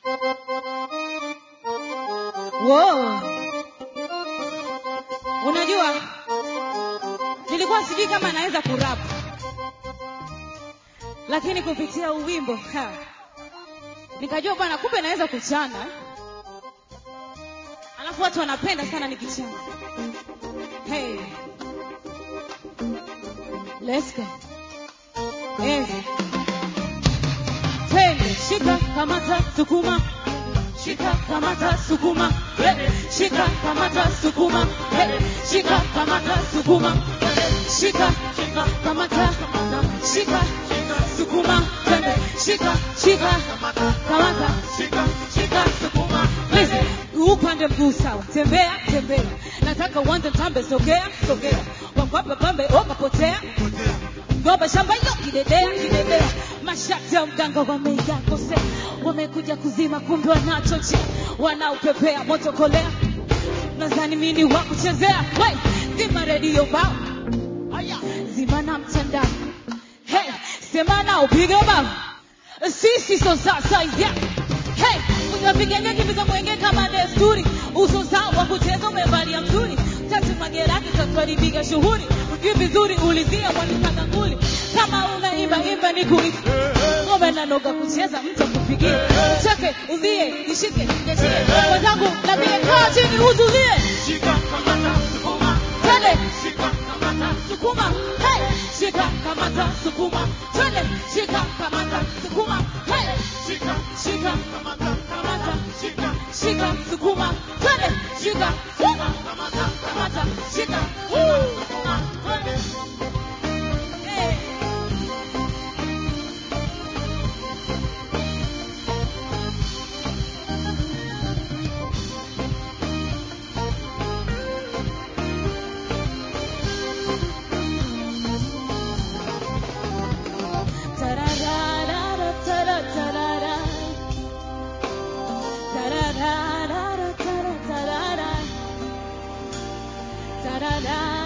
Wow. Unajua, nilikuwa sijui kama naweza kurap, lakini kupitia huu wimbo ha, nikajua bwana, kumbe naweza kuchana, alafu watu wanapenda sana nikichana. Hey, let's go. Hey. Twende, shika, kamata, sukuma shika kamata sukuma hey. shika kamata sukuma hey. shika kamata sukuma shika kamata shika sukuma twende shika shika kamata shika sukuma Listen, upande mguu sawa tembea tembea nataka uanze mtambe sogea sogea wakwape pambe wakapotea ngombe shamba hiyo kidedea kidedea mashati ya mganga wameiyakosea wamekuja kuzima kumbe wanachochea wanaupepea moto kolea nadhani mini wa kuchezea Wait, zima redio bao zima na mtandao hey, sema na upige bao sisi so sasa yeah. hey, unapiga kiviza mwenge kama desturi uso sawa kucheza umevalia mzuri tatu mageraki tatwalipiga shughuli ujui vizuri ulizia walipanga nguli kama unaimba imba ni kuisi ngome nanoga kucheza mtu akupigie cheke uzie nishike nishie wenzangu na vile kaa chini uzulie twende sukuma hey shika kamata sukuma twende shika kamata sukuma hey shika kamata shika sukuma twende shika kamata shika Woo. Hey. Tararara, tara, tarara. Tararara, tara, tarara. Tararara.